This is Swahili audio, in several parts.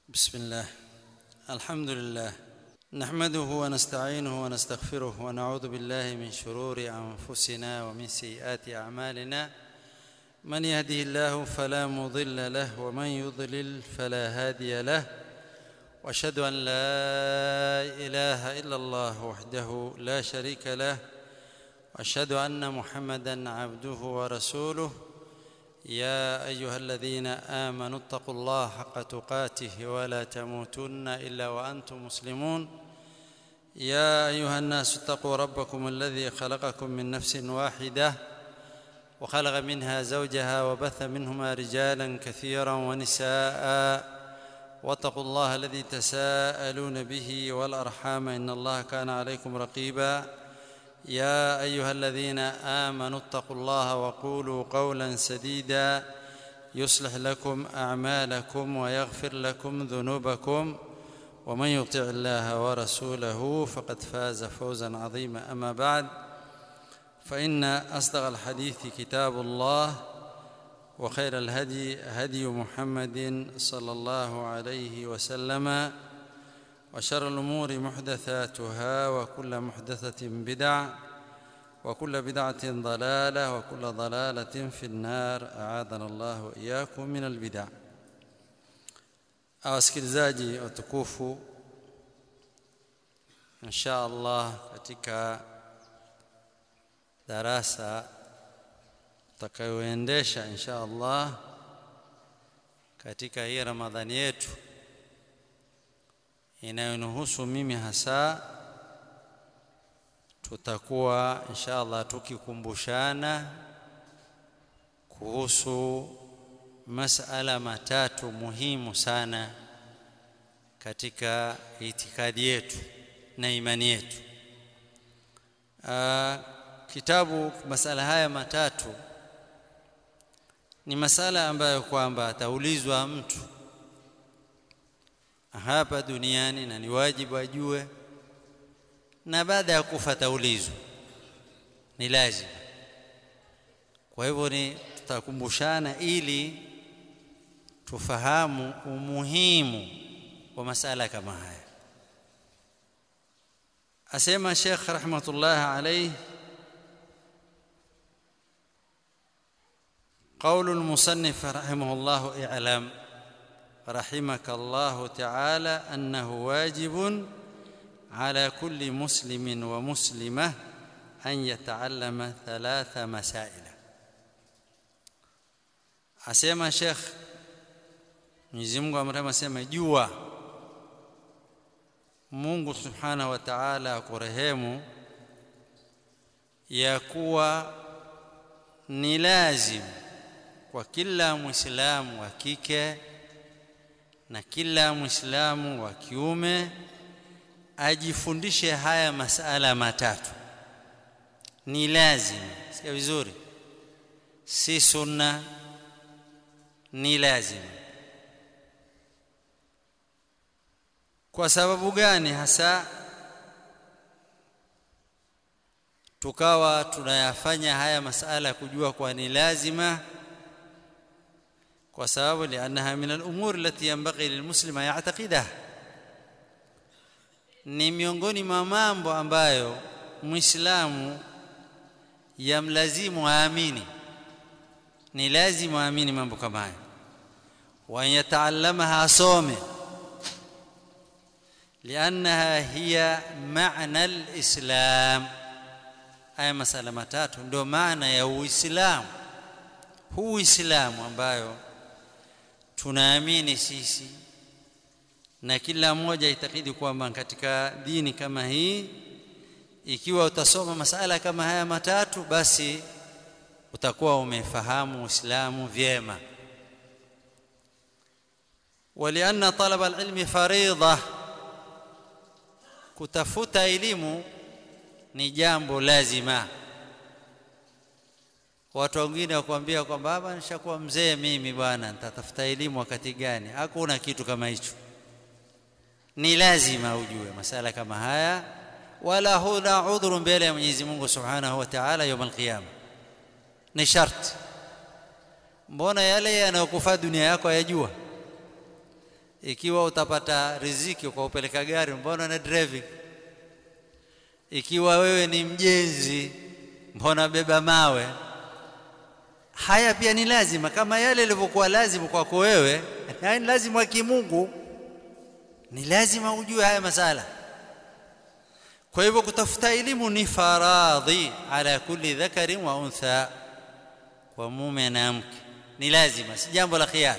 بسم الله الحمد لله نحمده ونستعينه ونستغفره ونعوذ بالله من شرور انفسنا ومن سيئات اعمالنا من يهده الله فلا مضل له ومن يضلل فلا هادي له واشهد ان لا اله الا الله وحده لا شريك له واشهد ان محمدا عبده ورسوله يا ايها الذين امنوا اتقوا الله حق تقاته ولا تموتن الا وانتم مسلمون يا ايها الناس اتقوا ربكم الذي خلقكم من نفس واحده وخلق منها زوجها وبث منهما رجالا كثيرا ونساء واتقوا الله الذي تساءلون به والارحام ان الله كان عليكم رقيبا يا ايها الذين امنوا اتقوا الله وقولوا قولا سديدا يصلح لكم اعمالكم ويغفر لكم ذنوبكم ومن يطع الله ورسوله فقد فاز فوزا عظيما اما بعد فان اصدق الحديث كتاب الله وخير الهدي هدي محمد صلى الله عليه وسلم وشر الامور محدثاتها وكل محدثه بدع وكل بدعه ضلاله وكل ضلاله في النار اعاذنا الله واياكم من البدع wasikilizaji watukufu insha allah katika darasa tutakayoendesha insha allah katika hii ramadhani yetu inayonihusu mimi hasa tutakuwa insha allah tukikumbushana kuhusu masala matatu muhimu sana katika itikadi yetu na imani yetu Aa, kitabu masala haya matatu ni masala ambayo kwamba ataulizwa mtu hapa duniani na ni wajibu ajue na baada ya kufa ataulizwa ni lazima kwa hivyo ni tutakumbushana ili tufahamu umuhimu wa masala kama haya asema Sheikh rahmatullah alayhi قول المصنف رحمه الله اعلم رحمك الله تعالى انه واجب على كل مسلم ومسلمه ان يتعلم ثلاث مسائل asema Sheikh Mwenyezi Mungu amrema asema jua Mungu Subhanahu wa Ta'ala akurehemu ya kuwa ni lazim kwa kila Muislamu wa kike na kila Muislamu wa kiume ajifundishe haya masala matatu ni lazima sikia vizuri si sunna ni lazima kwa sababu gani hasa tukawa tunayafanya haya masala kujua kwa ni lazima kwa sababu lianaha min al-umur allati yanbaghi lilmuslima ya'taqidaha ni miongoni mwa mambo ambayo muislamu yamlazimu aamini ni lazima aamini mambo kama haya wa yataallamaha asome لانها هي معنى الاسلام haya masala matatu ndio maana ya uislamu huu uislamu ambayo tunaamini sisi na kila mmoja itakidi kwamba katika dini kama hii ikiwa utasoma masala kama haya matatu basi utakuwa umefahamu uislamu vyema ولأن طلب العلم فريضة kutafuta elimu ni jambo lazima watu wengine wakwambia kwamba baba nishakuwa mzee mimi bwana nitatafuta elimu wakati gani hakuna kitu kama hicho ni lazima ujue masala kama haya wala huna udhuru mbele ya Mwenyezi Mungu Subhanahu wa Ta'ala يوم القيامه ni sharti mbona yale yanayokufaa dunia yako yajua ikiwa utapata riziki kwa upeleka gari mbona na driving ikiwa wewe ni mjenzi mbona beba mawe haya pia ni lazima kama yale yalivyokuwa lazima kwako wewe haya ni lazima kimungu ni lazima ujue haya masala kwa hivyo kutafuta elimu ni faradhi ala kulli dhakarin wa untha kwa mume na mke ni lazima si jambo la khiari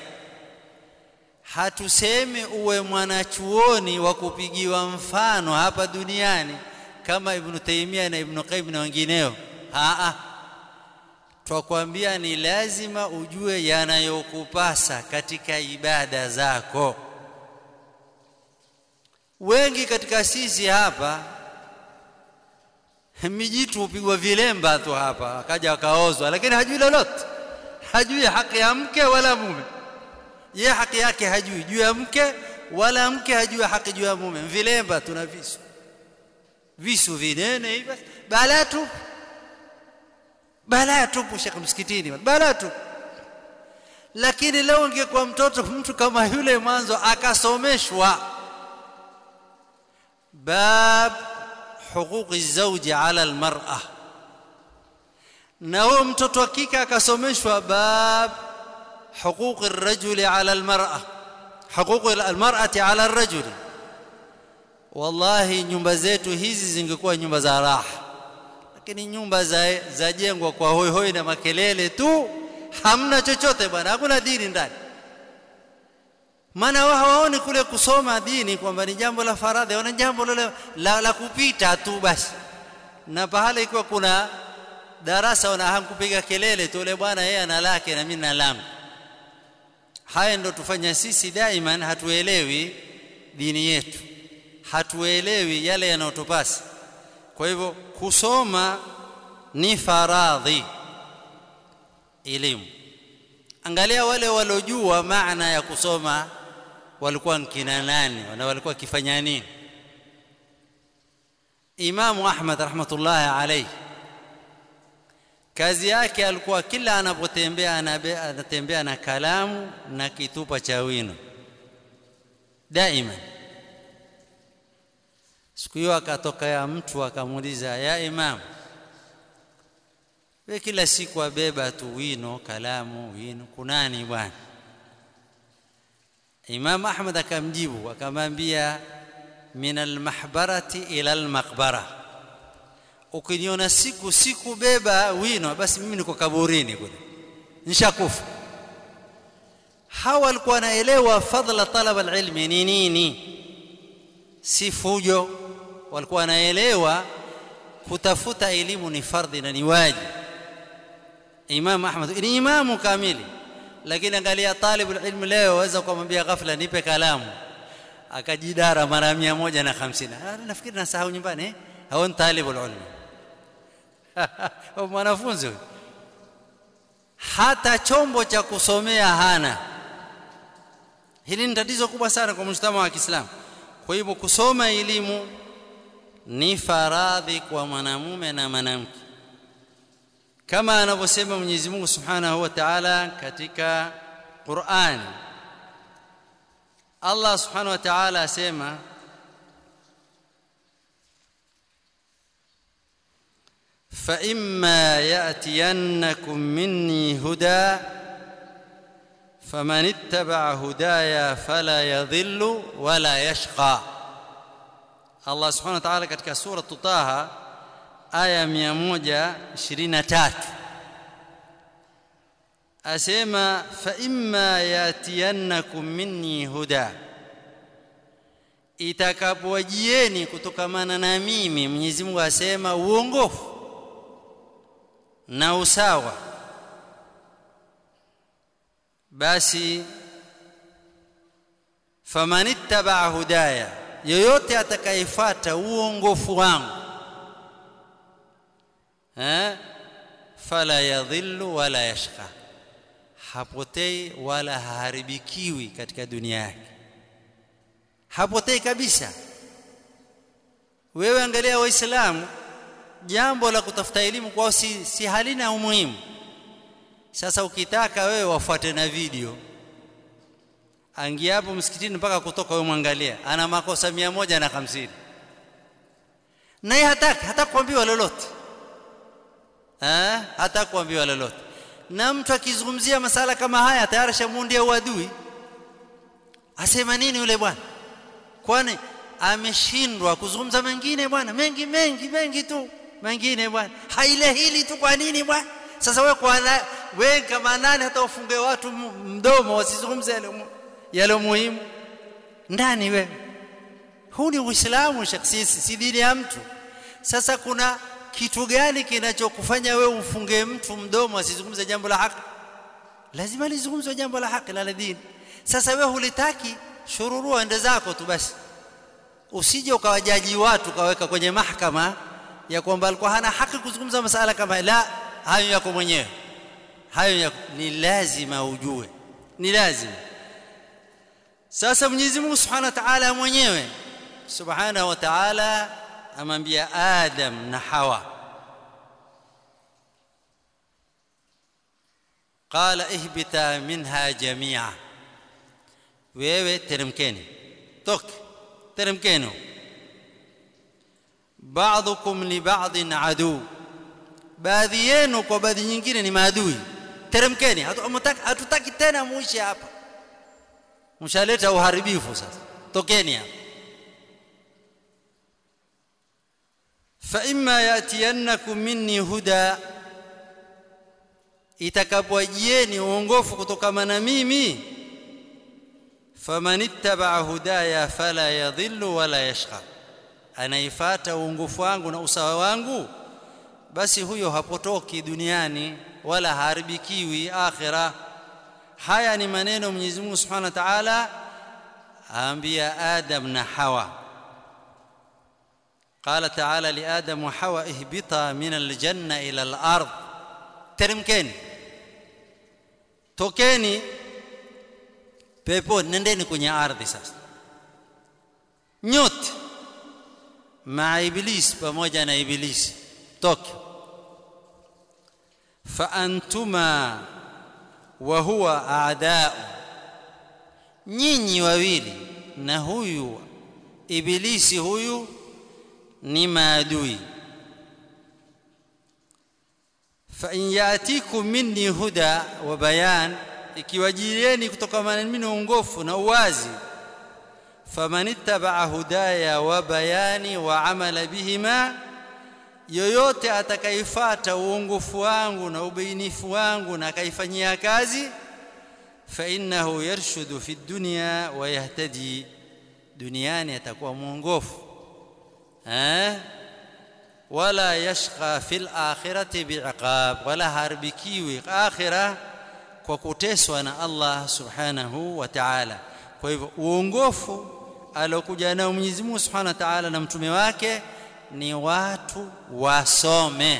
hatusemi uwe mwanachuoni wa kupigiwa mfano hapa duniani kama ibn Taymiyyah na ibn Qayyim na wengineo a twakwambia ni lazima ujue yanayokupasa katika ibada zako wengi katika sisi hapa mijitu hupigwa vilemba tu hapa akaja akaozwa lakini hajui lolote hajui haki ya mke wala mume ye haki yake hajui juu ya mke wala mke hajui haki juu ya mume vilemba tuna visu visu vinene hivi balaa tu balaa tupu shekh msikitini balaa tu lakini leo ingekuwa mtoto mtu kama yule mwanzo akasomeshwa bab huquqi zawji ala almar'a na huyo mtoto wa kike akasomeshwa bab huquqi الرجل على المرأة حقوق المرأة على الرجل wallahi nyumba zetu hizi zingekuwa nyumba za raha lakini nyumba za zajengwa kwa hoi hoi na makelele tu hamna chochote bwana hakuna dini ndani maana wao hawaoni kule kusoma dini kwamba ni jambo la faradhi wana jambo la, la, la kupita tu basi na pahala ikiwa kuna darasa wana hamkupiga kelele tu ule bwana yeye ana lake na mimi na langu haya ndo tufanya sisi daiman hatuelewi dini yetu hatuelewi yale yanayotupasa kwa hivyo kusoma ni faradhi elimu angalia wale waliojua maana ya kusoma walikuwa nkina nani na walikuwa kifanya nini Imamu Ahmad rahmatullahi alayhi kazi yake alikuwa kila anapotembea anatembea na kalamu na kitupa cha wino daima siku hiyo akatoka ya mtu akamuuliza ya imam we kila siku abeba tu wino kalamu wino kunani bwana imam ahmad akamjibu akamwambia min almahbarati ila almaqbara ukiniona siku siku beba wino basi mimi niko kaburini kule nishakufa hawa walikuwa wanaelewa fadla talab alilmi ni nini si fujo walikuwa wanaelewa kutafuta elimu ni fardhi na ni wajibu Imam Ahmad ni imamu kamili lakini angalia talibu ilmu leo waweza kumwambia ghafla nipe kalamu akajidara mara 150 nafikiri nasahau nyumbani eh hao talibu ilmu mwanafunzi hata chombo cha kusomea hana hili ni tatizo kubwa sana kwa mshtama wa Kiislamu kwa hivyo kusoma elimu ni faradhi kwa mwanamume na mwanamke kama anavyosema Mwenyezi Mungu Subhanahu wa Ta'ala katika Qur'an Allah Subhanahu wa Ta'ala asema فإما يأتينكم مني هدى فمن اتبع هدايا فلا يضل ولا يشقى Allah subhanahu wa ta'ala katika sura Taha aya 123 asema fa imma yatiyannakum minni huda itakapowajieni kutokamana na mimi Mwenyezi Mungu asema uongofu na usawa basi famanittaba hudaya yoyote atakayefuata uongofu wangu eh fala yadhillu wala yashqa hapotei wala haharibikiwi katika dunia yake hapotei kabisa wewe angalia waislamu jambo la kutafuta elimu kwao si, si halina umuhimu sasa ukitaka wewe wafuate na video angia hapo msikitini mpaka kutoka wewe mwangalia ana makosa mia moja na hamsini naye hataki hata kuambiwa lolote eh hata kuambiwa lolote na mtu akizungumzia masala kama haya tayari shamundia uadui asema nini yule bwana kwani ameshindwa kuzungumza mengine bwana mengi mengi mengi tu mengine bwana haile hili tu kwa nini bwana sasa wewe kwa wewe kama nani hata ufunge watu mdomo wasizungumze yale yale muhimu ndani wewe huu ni uislamu shakhsisi si dini ya mtu sasa kuna kitu gani kinachokufanya wewe umfunge mtu mdomo asizungumze jambo la haki lazima lizungumzwe jambo la haki la dini sasa wewe hulitaki shururua ende zako tu basi usije ukawajaji watu kaweka kwenye mahakama ya kwamba alikuwa hana haki kuzungumza masala kama la hayo yako mwenyewe hayo yako ni lazima ujue ni lazima sasa Mwenyezi Mungu Subhanahu wa Ta'ala mwenyewe Subhanahu wa Ta'ala amwambia Adam na Hawa qala ihbita minha jami'a wewe teremkeni toke teremkeni ba'dukum li ba'din adu baadhi yenu kwa baadhi nyingine ni maadui teremkeni hatutaki tena muishi hapa mshaleta uharibifu sasa tokeni hapa fa imma yatiyannakum minni huda itakapojieni uongofu kutokana na mimi faman ittaba hudaya fala yadhillu wala yashqa anaifata uongofu wangu na usawa wangu basi huyo hapotoki duniani wala haribikiwi akhira haya ni maneno Mwenyezi Mungu Subhanahu wa Ta'ala aambia Adam na Hawa قال تعالى لآدم وحواء اهبطا من الجنة إلى الأرض teremkeni tokeni pepo nendeni kwenye ardhi sasa nyote maa iblis pamoja na ibilisi toke fa antuma wa huwa a'da'u nyinyi wawili na huyu ibilisi huyu ni maadui fa in yatikum minni huda wa bayan ikiwajilieni kutoka mimi uongofu na uwazi faman ittaba'a hudaya wa bayani wa amala bihima yoyote atakayefuata uongofu wangu na ubainifu wangu na akaifanyia kazi fa innahu yarshudu fi dunya wa yahtadi duniani atakuwa mwongofu eh wala yashqa fil akhirati bi'iqab wala harbikiwi akhira kwa kuteswa na Allah subhanahu wa ta'ala kwa hivyo uongofu alokuja nao Mwenyezi Mungu subhanahu wa ta'ala na mtume wake ni watu wasome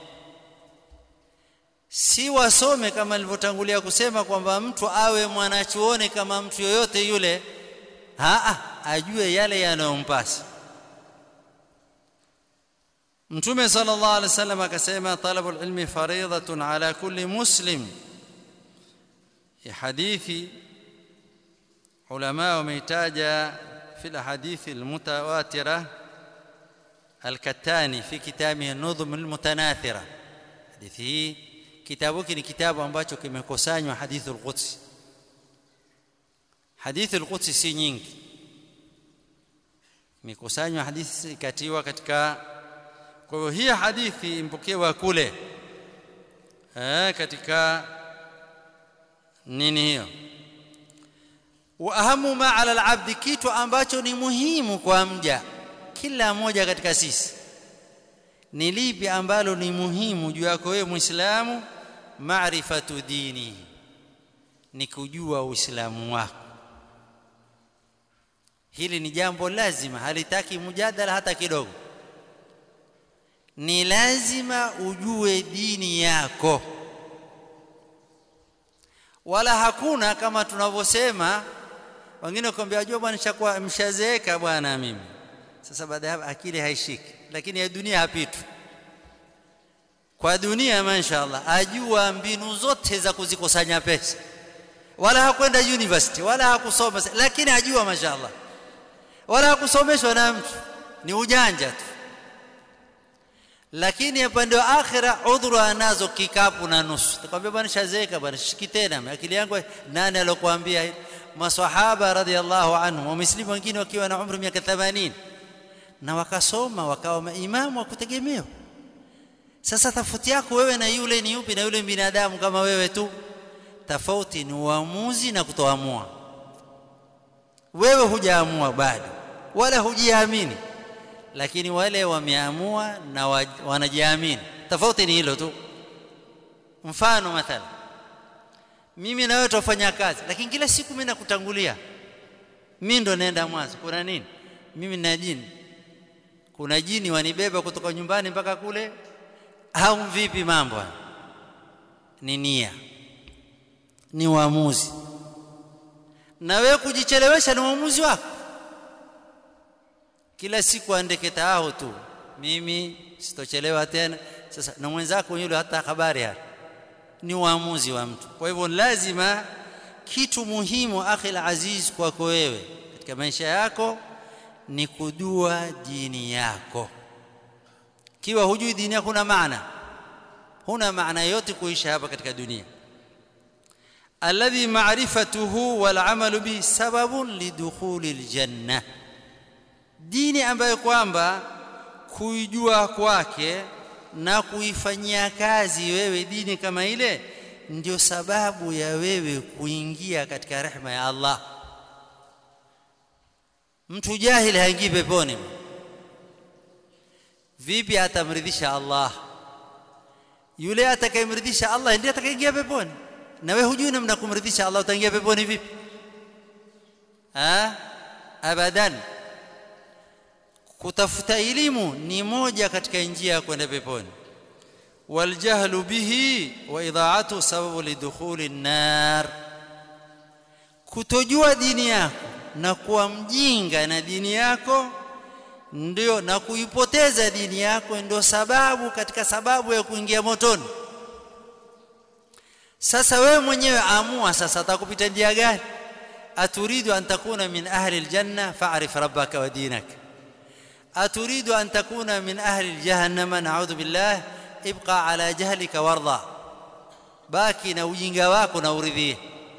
si wasome kama nilivyotangulia kusema kwamba mtu awe mwanachuoni kama mtu yoyote yule haa ajue yale yanayompasa mtume sallallahu alaihi wasallam akasema talabul ilmi fariidatun ala kulli muslim ya hadithi ulama wameitaja fi alhadithi almutawatira الكتاني في كتابه النظم المتناثرة hadithi hii kitabu hiki ni kitabu ambacho kimekusanywa hadithu al-Quds hadithu al-Quds si nyingi imekusanywa hadithi katiwa katika kwa hiyo hii hadithi impokewa kule eh katika nini hiyo wa ahamu ma ala al-abd kitu ambacho ni muhimu kwa mja kila mmoja katika sisi ni lipi ambalo ni muhimu juu yako wewe muislamu maarifatu dini ni kujua uislamu wako hili ni jambo lazima halitaki mjadala hata kidogo ni lazima ujue dini yako wala hakuna kama tunavyosema wengine wakwambia ajua bwana nishakuwa mshazeeka bwana mimi sasa baada ya akili haishiki lakini ya dunia hapitu kwa dunia mashaallah ajua mbinu zote za kuzikusanya pesa wala hakwenda university wala hakusoma lakini ajua mashaallah wala hakusomeshwa na mtu ni ujanja tu lakini upande wa akhira udhuru anazo kikapu na nusu takwambia bwana shazeka bwana shiki tena akili yangu nani alokuambia maswahaba radhiallahu anhum wameslimu wengine wakiwa na umri miaka 80 na wakasoma wakawa maimamu wa kutegemewa sasa tofauti yako wewe na yule ni yupi na yule binadamu kama wewe tu tofauti ni uamuzi na kutoamua wewe hujaamua bado wala hujiamini lakini wale wameamua na wanajiamini tofauti ni hilo tu mfano mathala mimi na wewe tufanya kazi lakini kila siku mimi nakutangulia mimi ndo naenda mwanzo kuna nini mimi na jini kuna jini wanibeba kutoka nyumbani mpaka kule au vipi mambo ni nia ni uamuzi na wewe kujichelewesha ni uamuzi wako kila siku andike tao tu mimi sitochelewa tena sasa na mwenzako yule hata habari hana ni uamuzi wa mtu kwa hivyo lazima kitu muhimu akhi aziz kwako wewe katika maisha yako ni kujua dini yako kiwa hujui dini yako huna maana huna maana yote kuisha hapa katika dunia alladhi ma'rifatuhu wal amalu bi sababun lidukhuli aljanna dini ambayo kwamba kuijua kwake na kuifanyia kazi wewe dini kama ile ndio sababu ya wewe kuingia katika rehema ya Allah mtu jahili haingii peponi vipi atamridhisha Allah yule atakayemridhisha Allah ndiye atakayeingia peponi na wewe hujui namna kumridhisha Allah utaingia peponi vipi ha abadan kutafuta elimu ni moja katika njia ya kwenda peponi waljahlu bihi wa idha'atu sababu lidukhuli an-nar kutojua dini yako na kuwa mjinga na dini yako ndio na kuipoteza dini yako ndio sababu katika sababu ya kuingia motoni sasa wewe mwenyewe amua sasa atakupita njia gani aturidu an takuna min ahli aljanna fa'rif rabbaka wa dinaka أتريد أن تكون من أهل الجهنم نعوذ بالله ابقى على جهلك وارضى باكي na ujinga wako na uridhie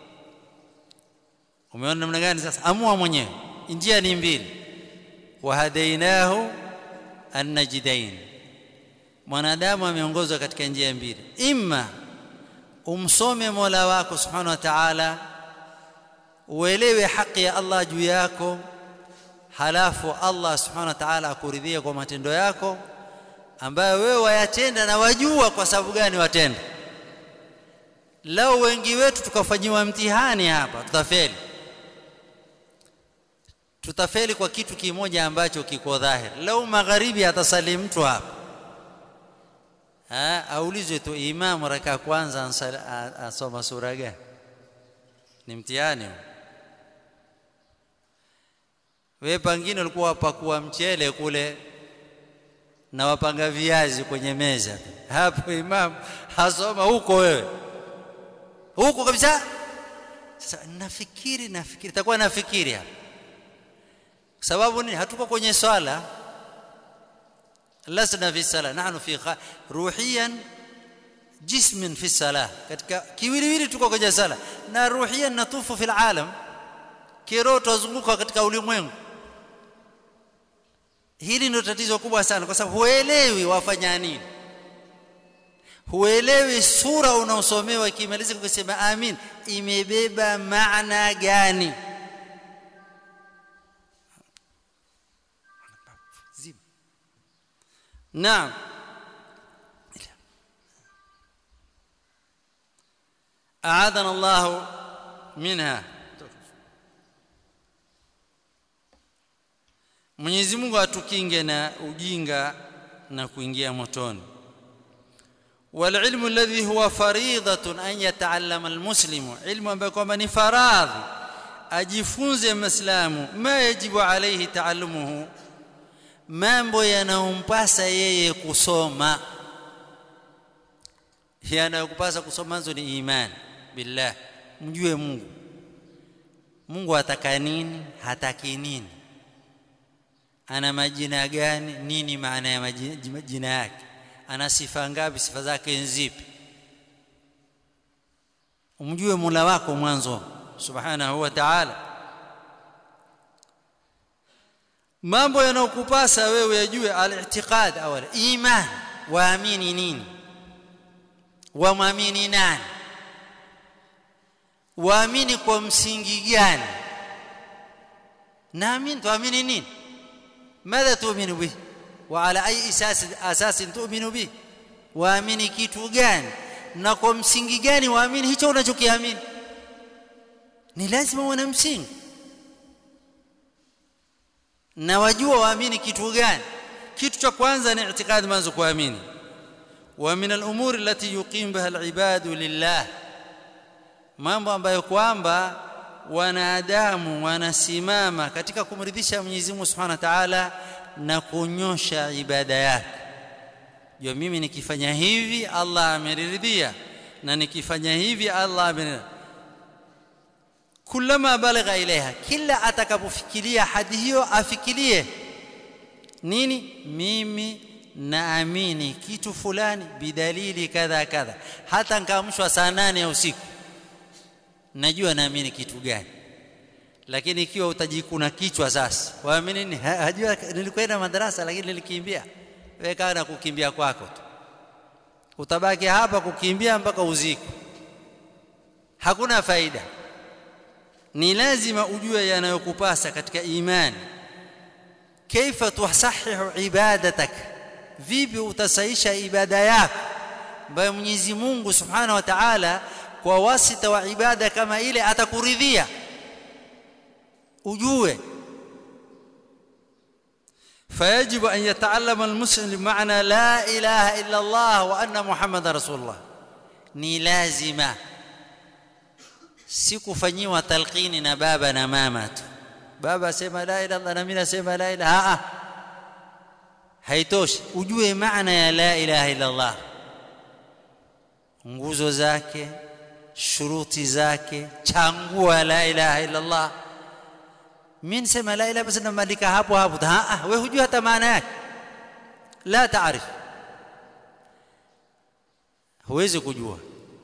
umeona namna gani sasa amua mwenyewe njia ni mbili wahadainahu annajdain mwanadamu ameongozwa katika njia mbili imma umsome Mola wako subhanahu wa ta'ala uelewe haki ya Allah juu yako halafu Allah subhanahu wa ta'ala akuridhia kwa matendo yako ambayo wewe wayatenda na wajua kwa sababu gani watenda lao wengi wetu tukafanyiwa mtihani hapa tutafeli tutafeli kwa kitu kimoja ambacho kiko dhahiri lao magharibi atasali mtu hapa ha aulizwe tu imam raka kwanza asoma sura gani ni mtihani wewe pangine ulikuwa wapakua mchele kule na wapanga viazi kwenye meza hapo imam hasoma huko wewe huko kabisa sasa nafikiri nafikiri takuwa nafikiri hapa sababu nini hatuko kwenye swala lasna fi sala nahnu fi ruhiyan jismin fi salah katika kiwiliwili tuko kwenye sala na ruhiyan natufu fil alam kiroho tuzunguka katika ulimwengu hili ndio tatizo kubwa sana kwa sababu huelewi wafanya nini huelewi sura unaosomewa ikimaliza kusema amin imebeba maana gani naam أعاذنا الله منها Mwenyezi Mungu atukinge na ujinga na kuingia motoni. Wal ilmu alladhi huwa faridatun an yata'allama almuslimu, ilmu ambayo kwamba ni faradhi ajifunze Muislamu ma yajibu alayhi taallumuhu, mambo yanayompasa yeye kusoma. Yanayokupasa kusoma nazo ni imani billah, mjue Mungu Mungu ataka nini hataki nini ana majina gani nini maana ya majina yake ana sifa ngapi sifa zake nzipi umjue Mola wako mwanzo subhanahu wa ta'ala mambo yanayokupasa wewe yajue al-i'tiqad awala iman waamini nini wamwamini nani waamini kwa msingi gani naamini tuamini nini ماذا تؤمن به وعلى اي اساس اساس تؤمن به waamini kitu gani na kwa msingi gani waamini hicho unachokiamini ni lazima uwe msingi na wajua waamini kitu gani kitu cha kwanza ni itikadi mwanzo kuamini wa min al-umuri allati yuqim biha al-ibadu lillah mambo ambayo kwamba wanadamu wanasimama katika kumridhisha Mwenyezi Mungu Subhanahu wa Ta'ala na kunyosha ibada yake jua mimi nikifanya hivi Allah ameridhia na nikifanya hivi Allah ameridhia kulama balagha ilaiha kila atakapofikiria hadi hiyo afikirie nini mimi naamini kitu fulani bidalili kadha kadha hata nkaamshwa saa nane ya usiku najua naamini kitu gani lakini ikiwa utajikuna kichwa sasa waamini nini hajua nilikwenda madarasa lakini nilikimbia wewe kaa na kukimbia kwako tu utabaki hapa kukimbia mpaka uziku hakuna faida ni lazima ujue yanayokupasa katika imani kaifa tusahihu ibadatak vipi utasaisha ibada yako ambayo Mwenyezi Mungu Subhanahu wa Ta'ala kwa wasita wa ibada kama ile atakuridhia ujue فيجب أن يتعلم المسلم معنى لا إله إلا الله وأن محمد رسول الله ni lazima si kufanyiwa talqini na baba na mama tu baba sema la ilaha illallah na mimi nasema la ilaha a haitoshi ujue maana ya la ilaha illallah nguzo zake shuruti zake changua la ilaha illallah mimi nisema la ilaha basi namalika hapo hapo ah wewe hujui hata maana yake la taarif huwezi kujua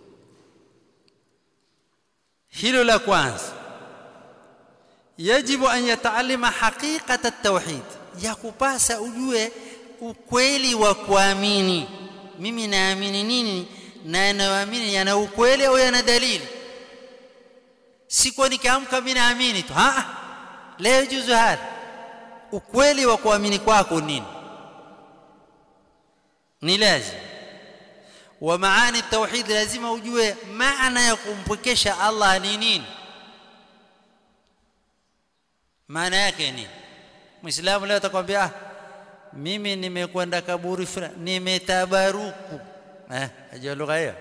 hilo la kwanza yajibu an yataalima haqiqata at-tauhid yakupasa ujue ukweli wa kuamini mimi naamini nini na naamini yana ukweli au yana dalili si kwa nikiamka mimi naamini tu ah la yajuzu hada ukweli wa kuamini kwako nini ni lazima wa maani tauhid lazima ujue maana ya kumpwekesha Allah ni nini maana yake nini muislamu leo atakwambia ah mimi nimekwenda kaburi fulani nimetabaruku eh ajua lugha hiyo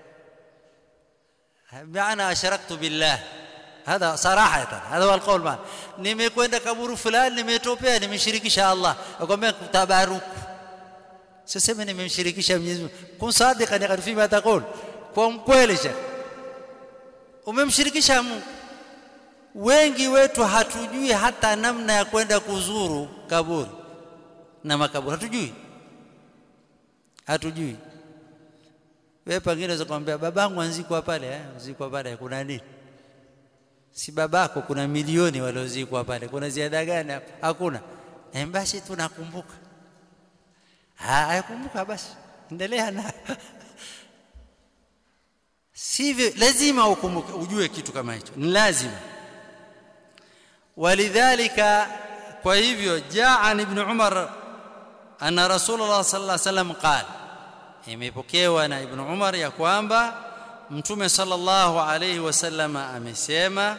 maana asharaktu billah هذا صراحه هذا هو القول معنا nimekwenda kaburi fulani nimetopea nimeshirikisha Allah akwambia tabaruku siseme nimemshirikisha Mwenyezi Mungu kun sadiqa ni fima taqul kwa mkweli shekh umemshirikisha Mungu wengi wetu hatujui hata namna ya kwenda kuzuru kaburi na makaburi hatujui hatujui wewe pengine unaweza kumwambia babangu anzikwa pale eh anzikwa pale kuna nini si babako kuna milioni waliozikwa pale kuna ziada gani hakuna eh basi tunakumbuka hayakumbuka basi endelea na sivyo lazima ukumbuke ujue kitu kama hicho ni lazima walidhalika kwa hivyo jaa ibn umar anna rasulullah sallallahu alaihi wasallam qala imepokewa na ibn umar ya kwamba mtume sallallahu alaihi wasallam amesema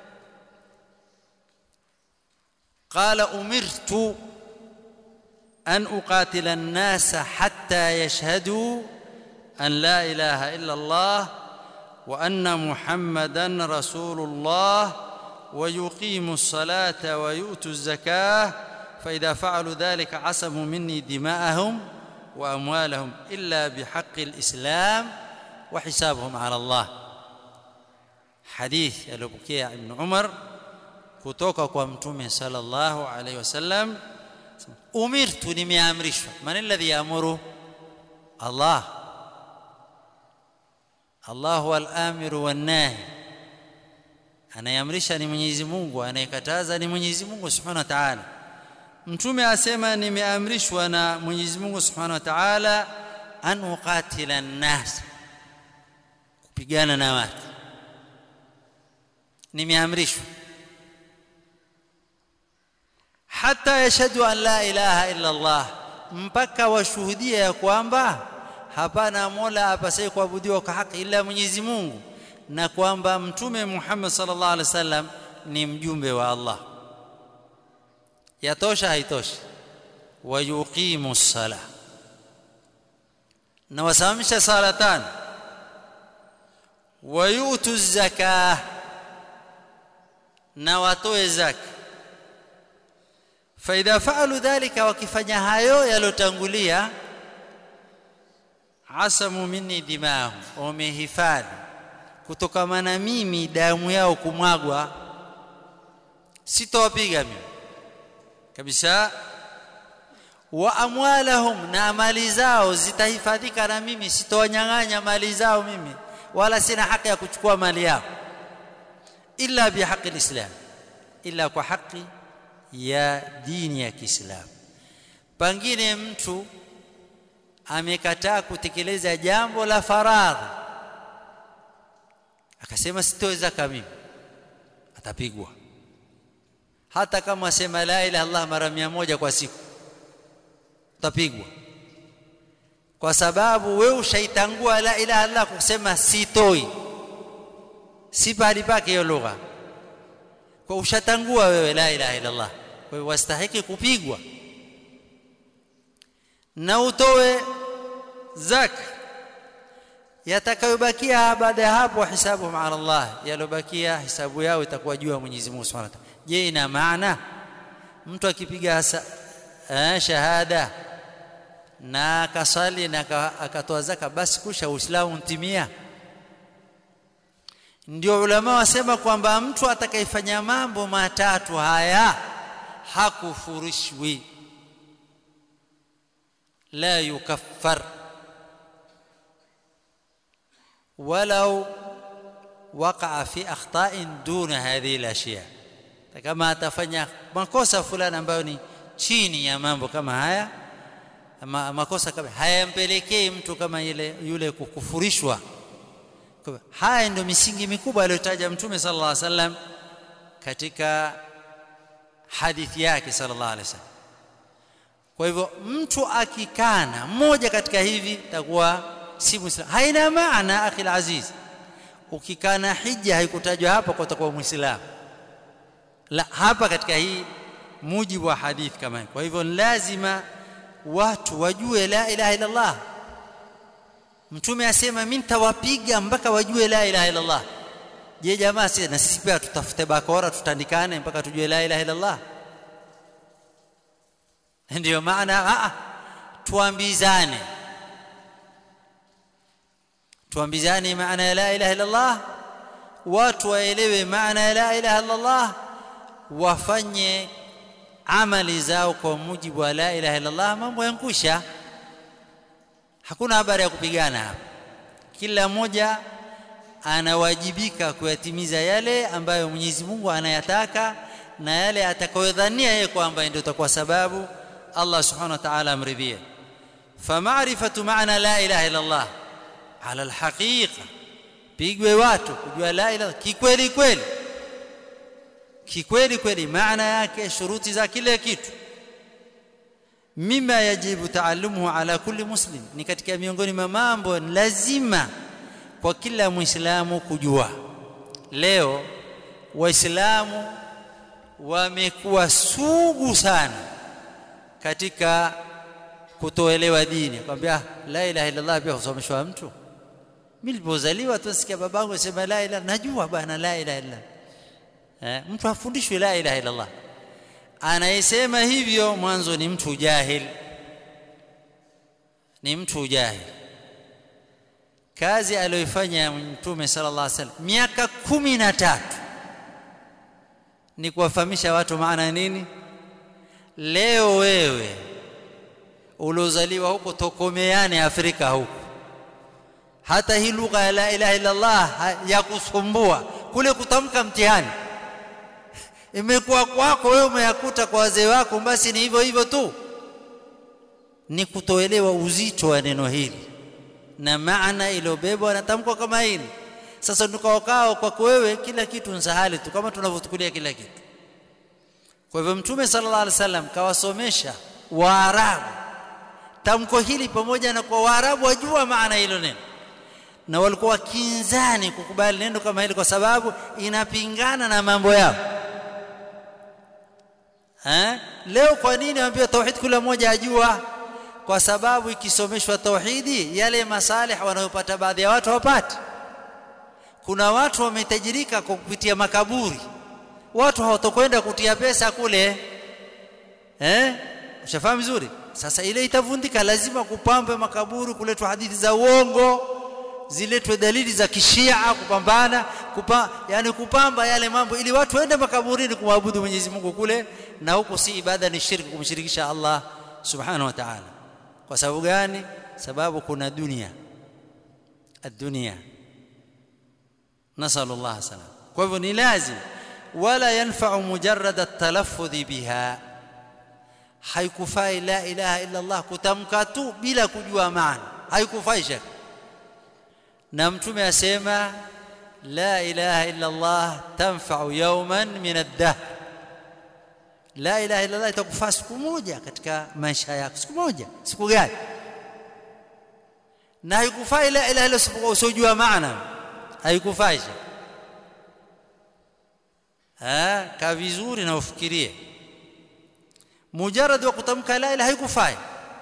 qala umirtu أن أقاتل الناس حتى يشهدوا أن لا إله إلا الله وأن محمدا رسول الله ويقيموا الصلاة ويؤتوا الزكاة فإذا فعلوا ذلك عصموا مني دماءهم وأموالهم إلا بحق الإسلام وحسابهم على الله hadithi aliyopokea ibn Umar kutoka kwa mtume sallallahu alaihi wasallam umirtu nimeamrishwa man alladhi yaamuru Allah Allah huwa al-amiru wan-nahi anayeamrisha ni Mwenyezi Mungu anayekataza ni Mwenyezi Mungu Subhanahu wa Ta'ala mtume asema nimeamrishwa na Mwenyezi Mungu Subhanahu wa Ta'ala an uqatila an-nas kupigana na watu nimeamrishwa hata yashhadu an la ilaha illa Allah mpaka washuhudie ya kwamba hapana mola apasaye kuabudiwa kwa haki ila Mwenyezi Mungu na kwamba mtume Muhammad sallallahu alaihi wasallam ni mjumbe wa Allah yatosha haitoshi wayuqimu sala na wasimamisha sala tano wayutu zakah na watoe zaka faidha faalu dhalika wakifanya hayo yalotangulia asamu minni dimahum wamehifadhi kutokamana mimi damu yao kumwagwa sitowapiga mimi kabisa wa amwalahum na mali zao zitahifadhika na mimi sitowanyang'anya mali zao mimi wala sina haki ya kuchukua mali yao illa bihaqi alislam illa kwa haki ya dini ya Kiislamu pengine mtu amekataa kutekeleza jambo la faradhi akasema sitoweza mimi atapigwa hata kama asema la ilaha illallah mara mia moja kwa siku utapigwa kwa sababu wewe ushaitangua la ilaha illallah kusema sitoi si pahali pake hiyo lugha kwa ushatangua wewe la ilaha illallah kwa hiyo wastahiki kupigwa na utoe zaka yatakayobakia baada ya hapo hisabu ala Allah yalobakia hisabu yao itakuwa juu ya Mwenyezi Mungu Subhanahu wa Ta'ala je ina maana mtu akipiga eh, shahada na akasali na akatoa zaka basi kusha uislamu mtimia ndio ulama wasema kwamba mtu atakayefanya mambo matatu haya hakufurishwi la yukaffar ولو وقع في اخطاء دون هذه الاشياء kama atafanya makosa fulani ambayo ni chini ya mambo kama haya ama makosa kama hayampelekei mtu kama ile yule kukufurishwa haya ndio misingi mikubwa aliyotaja mtume sallallahu alaihi wasallam katika hadithi yake sallallahu alaihi wasallam kwa hivyo mtu akikana mmoja katika hivi takuwa si muislamu haina maana akhi aziz ukikana hija haikutajwa hapa kwa utakuwa muislamu la hapa katika hii mujibu wa hadithi kama hii kwa hivyo lazima watu wajue la ilaha illa Allah mtume asema mimi nitawapiga mpaka wajue la ilaha illa Allah je jamaa si na sisi pia tutafute bakora tutandikane mpaka tujue la ilaha illa Allah ndio maana a tuambizane tuambizane maana ya la ilaha illa Allah watu waelewe maana ya la ilaha illa Allah wafanye amali zao kwa mujibu wa la ilaha illa Allah mambo yankusha hakuna habari ya kupigana hapa kila mmoja anawajibika kuyatimiza yale ambayo Mwenyezi Mungu anayataka na yale atakayodhania yeye kwamba ndio itakuwa sababu Allah Subhanahu wa Ta'ala amridhie فمعرفه معنى لا اله الا الله على الحقيقه pigwe watu kujua la ilaha kikweli kweli kikweli kweli maana yake shuruti za kile kitu mima yajibu taallumuhu ala kulli muslim ni katika miongoni mwa mambo lazima kwa kila muislamu kujua leo waislamu wamekuwa sugu sana katika kutoelewa dini kwambia la ilaha illa Allah pia kusomeshwa mtu mimi nilipozaliwa tu nasikia babangu asema la ilaha najua bana la ilaha illa eh mtu afundishwe la ilaha illa Allah anayesema hivyo mwanzo ni mtu jahil ni mtu jahil kazi aliyoifanya mtume sallallahu alaihi wasallam miaka kumi na tatu ni kuwafahamisha watu maana nini leo wewe uliozaliwa huko tokomeani Afrika huko hata hii lugha ya la ilaha illa Allah ya kusumbua kule kutamka mtihani imekuwa kwako wewe umeyakuta kwa wazee wako basi ni hivyo hivyo tu ni kutoelewa uzito wa neno hili na maana iliyobebwa na tamko kama hili sasa tukawakao kwako wewe kila kitu nsahali tu kama tunavyotukulia kila kitu kwa hivyo mtume sallallahu alaihi wasallam kawasomesha waarabu tamko hili pamoja na kwa waarabu wajua maana hilo neno na walikuwa kinzani kukubali neno kama hili kwa sababu inapingana na mambo yao eh leo kwa nini waambia tauhid kila mmoja ajua kwa sababu ikisomeshwa tauhidi yale masalih wanayopata baadhi ya watu hawapati kuna watu wametajirika kwa kupitia makaburi watu hawatokwenda kutia pesa kule eh ushafahamu vizuri sasa ile itavundika lazima kupambe makaburi kuletwa hadithi za uongo ziletwe dalili za kishia kupambana kupa, yani kupamba yale mambo ili watu waende makaburini kumwabudu Mwenyezi Mungu kule na huko si ibada ni shirki kumshirikisha Allah subhanahu wa ta'ala kwa sababu gani sababu kuna dunia الدنيا نسال الله السلام kwa hivyo ni lazim wala yanfa'u mujarrad at-talaffuz biha haikufai la ilaha illa Allah kutamka tu bila kujua maana haikufai shaka na mtume asema la ilaha illa Allah tanfa'u yawman min ad-dahr la ilaha illa Allah itakufaa siku moja katika maisha yako siku moja siku gani na haikufai la ilaha illa Allah usijua maana haikufai ha ka vizuri na ufikirie mujarrad wa kutamka la ilaha haikufai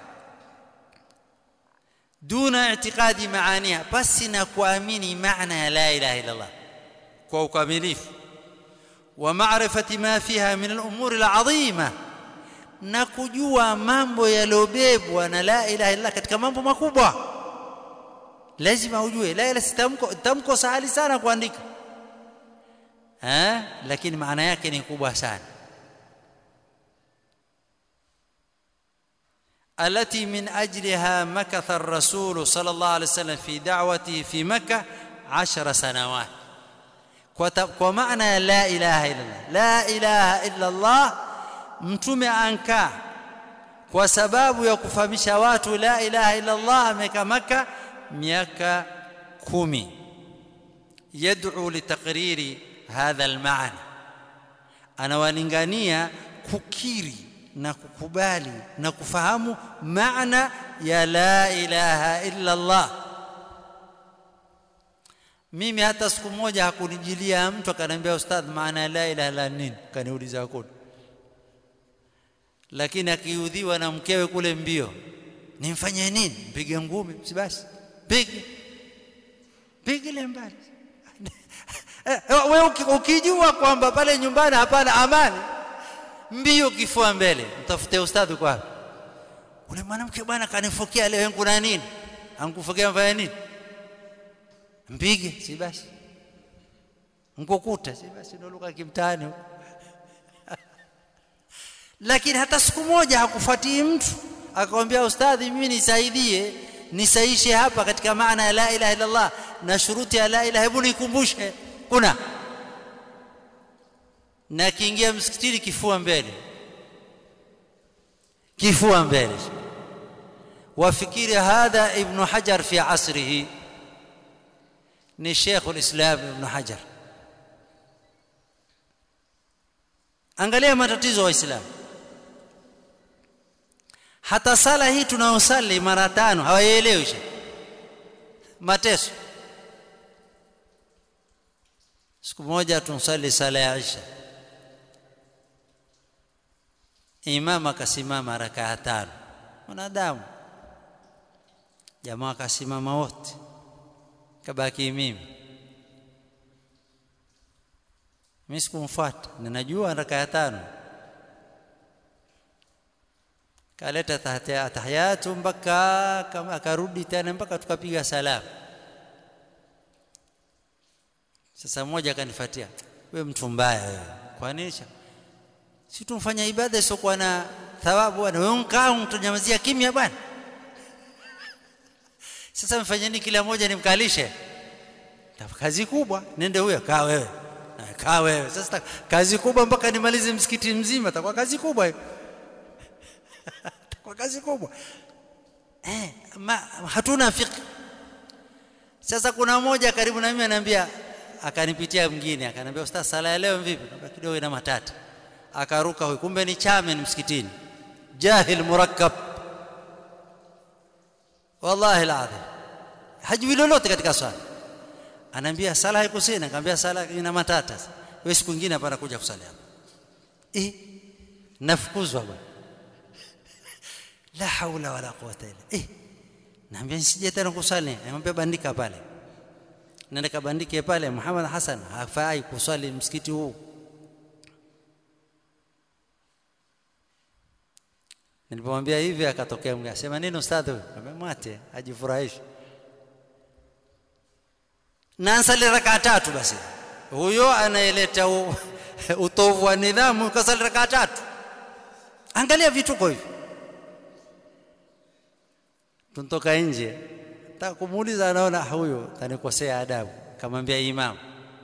duna i'tiqadi maaniha basi na kuamini maana ya la ilaha illa Allah kwa ukamilifu wa ma'rifati ma fiha min al-umur al-'azima na kujua mambo yalobebwa na la ilaha illa katika mambo makubwa lazima ujue la ilaha tamko tamko sahali sana kuandika eh lakini maana yake ni kubwa sana التي من أجلها مكث الرسول صلى الله عليه وسلم في دعوته في مكة عشر سنوات ومعنى لا إله إلا الله لا إله إلا الله mtume ankaa kwa sababu ya kufahamisha watu la ilaha illa Allah amekaa maka miaka kumi yad'u litaqriri hadha almaana anawalingania kukiri na kukubali na kufahamu maana ya la ilaha illa Allah mimi hata siku moja hakunijilia mtu akaniambia ustadh maana ya la ilaha illa nini kaniuliza hakuna lakini akiudhiwa na mkewe kule mbio nimfanye nini mpige ngumi si basi pige pige mbali wewe ukijua kwamba pale nyumbani hapana amani mbio kifua mbele mtafute ustadhi kwa ule mwanamke bwana kanifokea leo kuna nini ankufokea mfanya nini mpige si basi mkokuta si basi ndio lugha kimtaani huko lakini hata siku moja hakufuatii mtu akamwambia ustadhi mimi nisaidie nisaishe hapa katika maana ya la ilaha illa Allah na shuruti ya la ilaha hebu nikumbushe kuna na kiingia msikitini kifua mbele kifua mbele wafikiri hadha ibn hajar fi asrihi ni sheikh alislam ibn hajar angalia matatizo wa waislamu hata sala hii tunayosali mara tano hawaielewi mateso siku moja tunsali sala ya isha imam akasimama rakaa tano wanadamu jamaa akasimama wote kabaki mimi mimi sikumfuata ninajua rakaa tano kaleta tahiyatu mpaka kama akarudi tena mpaka tukapiga salamu sasa mmoja akanifuatia wewe mtu mbaya wewe kwa nini si tumfanya ibada isiokuwa na thawabu bwana wewe mkaa mtanyamazia kimya bwana sasa mfanyeni kila mmoja nimkalishe kazi kubwa nende huyo kaa wewe kaa wewe sasa kazi kubwa mpaka nimalize msikiti mzima takuwa kazi kubwa hiyo takuwa kazi kubwa eh ma, hatuna fiqh sasa kuna mmoja karibu na mimi ananiambia akanipitia mwingine akaniambia ustaz sala ya leo vipi nikamwambia kidogo ina matata akaruka huyo kumbe ni chamen msikitini jahil murakkab wallahi alazim hajui lolote katika swala anaambia sala haikusina nikamwambia sala ina matata wewe siku nyingine hapa nakuja kusali hapa eh nafukuzwa bwana la haula wala quwwata illa eh naambia nisije tena kusali namwambia bandika pale nenda kabandike pale Muhammad Hassan hafai kuswali msikiti huu nilipomwambia hivi akatokea mwingine asema nini ustadhi huyu mwate ajifurahishe na ansali rakaa tatu basi huyo anaeleta utovu wa nidhamu kasali rakaa tatu angalia vituko hivi tunatoka nje nataka kumuuliza anaona huyo kanikosea adabu kamwambia imam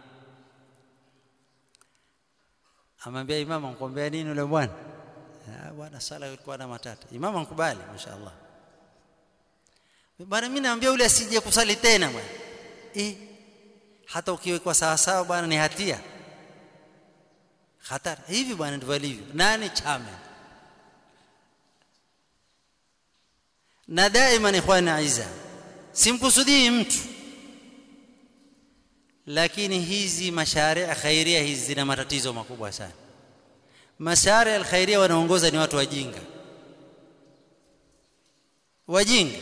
amwambia imam ankwambia nini yule bwana bwana sala ilikuwa na matata imam ankubali mashaallah bwana mimi naambia yule asije kusali tena bwana eh hata ukiwekwa sawa sawa bwana ni hatia hatari hivi bwana ndivyo alivyo nani chame na daima ikhwani aiza simkusudii mtu lakini hizi masharia khairia hizi zina matatizo makubwa sana masharia alkhairia wanaongoza ni watu wajinga wajinga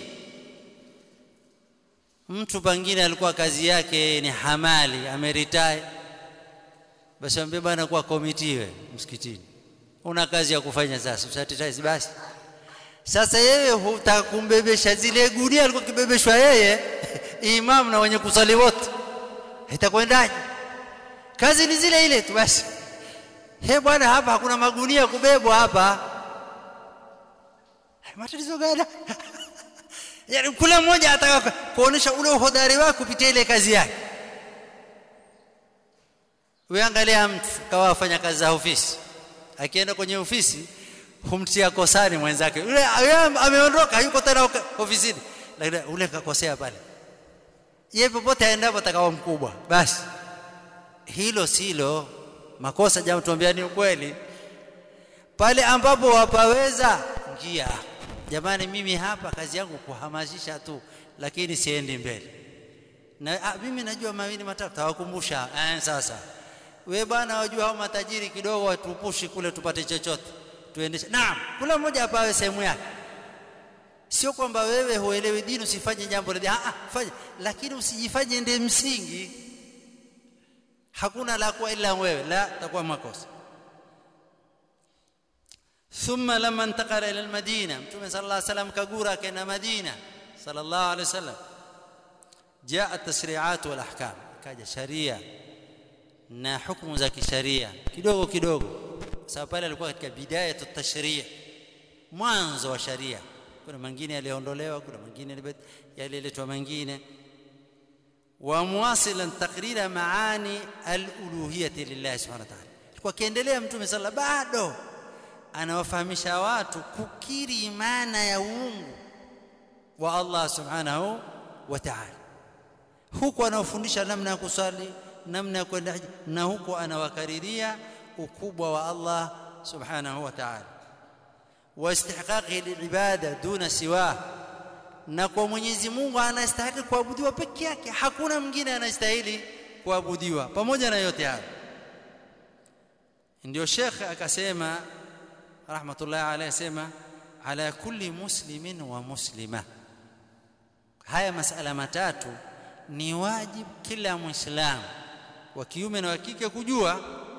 mtu pengine alikuwa kazi yake ni hamali ameritai basi ambie bwana kuwa komitiwe msikitini una kazi ya kufanya sasa usatitai basi sasa yeye hutaka kumbebesha zile gunia alikuwa kibebeshwa yeye imam na wenye kusali wote itakwendaje kazi ni zile ile tu basi he bwana hapa hakuna magunia kubebwa hapa matatizo gani yani kila mmoja ataka kuonesha ule uhodari wake kupitia ile kazi yake wewe angalia mtu kawa afanya kazi za ofisi akienda kwenye ofisi humtia kosani mwenzake yule ameondoka yuko tena ofisini lakini ule kakosea pale yeye popote aendapo atakawa mkubwa basi hilo silo makosa jamaa tuambia ni ukweli pale ambapo wapaweza njia jamani mimi hapa kazi yangu kuhamasisha tu lakini siendi mbele na a, mimi najua mawili matatu tawakumbusha eh, sasa we bwana wajua hao matajiri kidogo watupushi kule tupate chochote tuendeshe naam kula mmoja apawe sehemu yake sio kwamba wewe huelewi dini usifanye jambo la ah fanya lakini usijifanye ndiye msingi hakuna la kwa ila wewe la takuwa makosa ثم لما انتقل الى المدينه متى صلى الله عليه وسلم كغورا كان مدينه صلى الله عليه وسلم جاء التشريعات والاحكام كاجا شريعه na hukumu za kisharia kidogo kidogo sababu pale alikuwa katika bidaya tashrii mwanzo wa sharia kuna mengine yaliondolewa kuna mengine yaliletwa mengine ومواصلا تقرير معاني الالوهيه لله سبحانه وتعالى kwa kiendelea mtume sala bado anawafahamisha watu kukiri maana ya uungu wa Allah subhanahu wa ta'ala huku anawafundisha namna ya kusali namna ya kwenda na huku anawakariria ukubwa wa Allah subhanahu wa ta'ala wa istihqaqi lilibada duna siwa na kwa Mwenyezi Mungu anastahili kuabudiwa peke yake hakuna mwingine anastahili kuabudiwa pamoja na yote hayo ndio Sheikh akasema rahmatullahi alayhi sema ala kulli muslimin wa muslima haya masala matatu ni wajibu kila muislamu wa kiume na wa kike kujua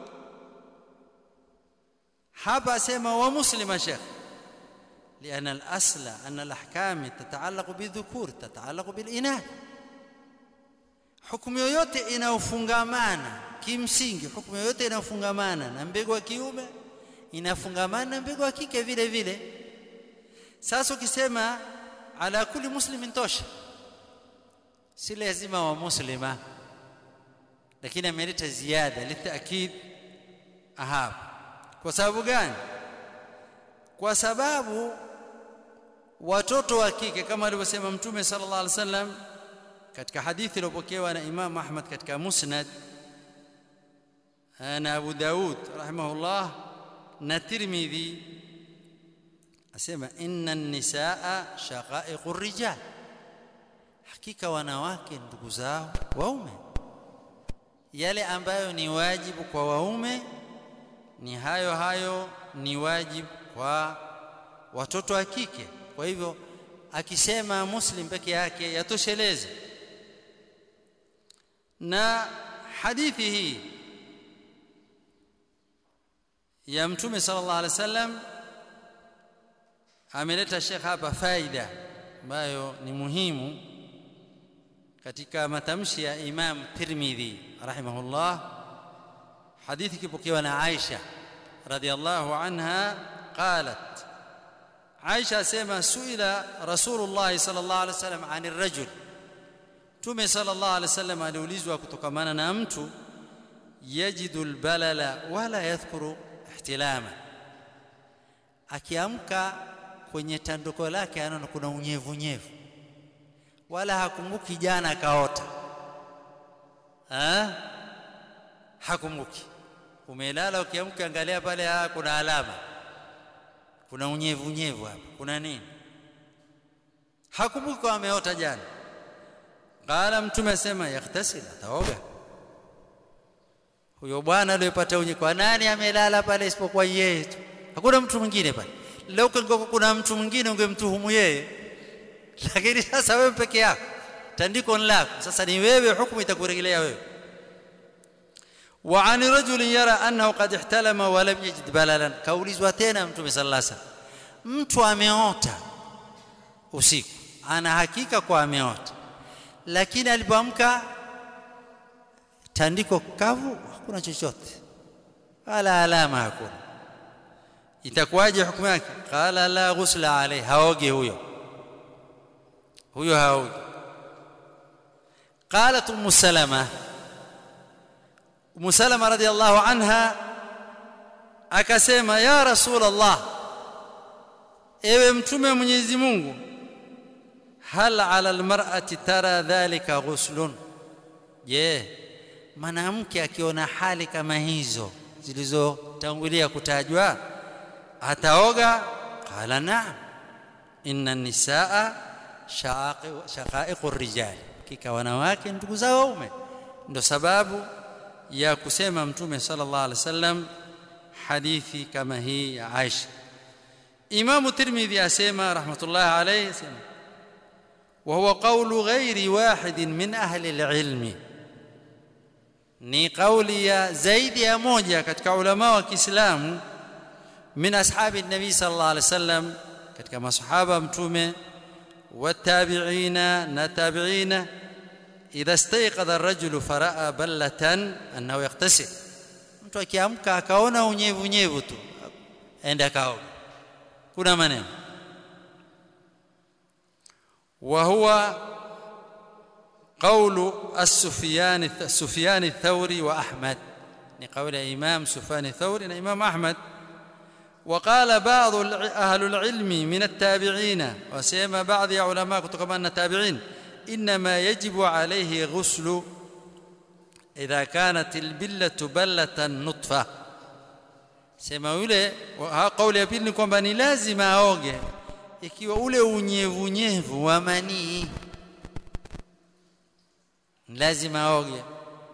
hapa asema wa muslima sheikh لأن الأصل أن الأحكام تتعلق بالذكور تتعلق بالإناث hukumu yoyote inayofungamana kimsingi hukumu yoyote inayofungamana na mbegu wa kiume inafungamana na mbegu wa kike vile vile sasa ukisema ala kulli muslimin tosha si lazima wa muslima lakini ameleta ziada litakid hapa kwa sababu gani kwa sababu watoto wa kike kama alivyosema mtume sallallahu alaihi wasallam katika hadithi iliyopokewa na Imam Ahmad katika Musnad na Abu Daud rahimahullah na Tirmidhi asema inna an-nisaa shaqa'iqur rijal hakika wanawake ndugu zao waume yale ambayo ni wajibu kwa waume ni hayo hayo ni wajibu kwa watoto wa kike kwa hivyo akisema muslim peke yake yatosheleza na hadithi hii ya mtume sallallahu alaihi wasallam ameleta Sheikh hapa faida ambayo ni muhimu katika matamshi ya Imam Tirmidhi rahimahullah hadithi kipokewa na Aisha radhiallahu anha qalat Aisha asema suila Rasulullah sallallahu alaihi wasallam anir rajul Tume sallallahu alaihi wasallam aliulizwa kutokamana na mtu yajidu albalala wala yadhkuru ihtilama akiamka kwenye tanduko lake anaona kuna unyevu nyevu wala hakumbuki jana akaota ha? hakumbuki umelala ukiamka angalia pale ha, kuna alama kuna unyevu nyevu hapa kuna nini hakumbuki kwa ameota jana qala mtume asema yaktasil ataoga huyo bwana aliyepata unye kwa nani amelala pale isipokuwa yeye tu hakuna mtu mwingine pale leo kungekuwa kuna mtu mwingine ungemtuhumu yeye lakini sasa wewe peke yako tandiko ni lako sasa ni wewe hukumu itakurejelea wewe wa an rajulin yara annahu qad ihtalama wa lam yajid balalan kaulizwa tena mtume sallallahu alaihi wasallam mtu ameota usiku ana hakika kwa ameota lakini alipoamka tandiko kavu hakuna chochote wala alama hakuna itakuwaje hukumu yake qala la ghusla alayhi haogi huyo huyo haogi قالت ام سلمة ام سلمة رضي الله عنها akasema ya rasul Allah ewe mtume Mwenyezi Mungu hal ala almar'ati tara dhalika ghuslun je mwanamke akiona hali kama hizo zilizotangulia kutajwa ataoga qala na'am inna nisaa shaqa'iqur rijal kika wanawake ndugu za waume ndo sababu ya kusema mtume sallallahu alaihi wasallam hadithi kama hii ya Aisha Imam Tirmidhi asema rahmatullah alayhi asema وهو قول غير واحد من أهل العلم ni kauli ya zaidi ya moja katika ulama wa Kiislamu min ashabi nabii sallallahu alaihi wasallam katika masahaba mtume watabi'ina na tabi'ina idha istayqadha ar-rajulu fara'a ballatan annahu yaqtasil mtu akiamka akaona unyevu nyevu tu aende akaoga kuna maneno وهو قول السفيان السفيان الثوري واحمد لقول الامام سفيان الثوري والامام احمد وقال بعض اهل العلم من التابعين وسيما بعض علماء كتبنا التابعين انما يجب عليه غسل اذا كانت البله بله نطفه sema yule kauli ya pili ni kwamba ni lazima aoge ikiwa ule unyevunyevu wa manii lazima aoge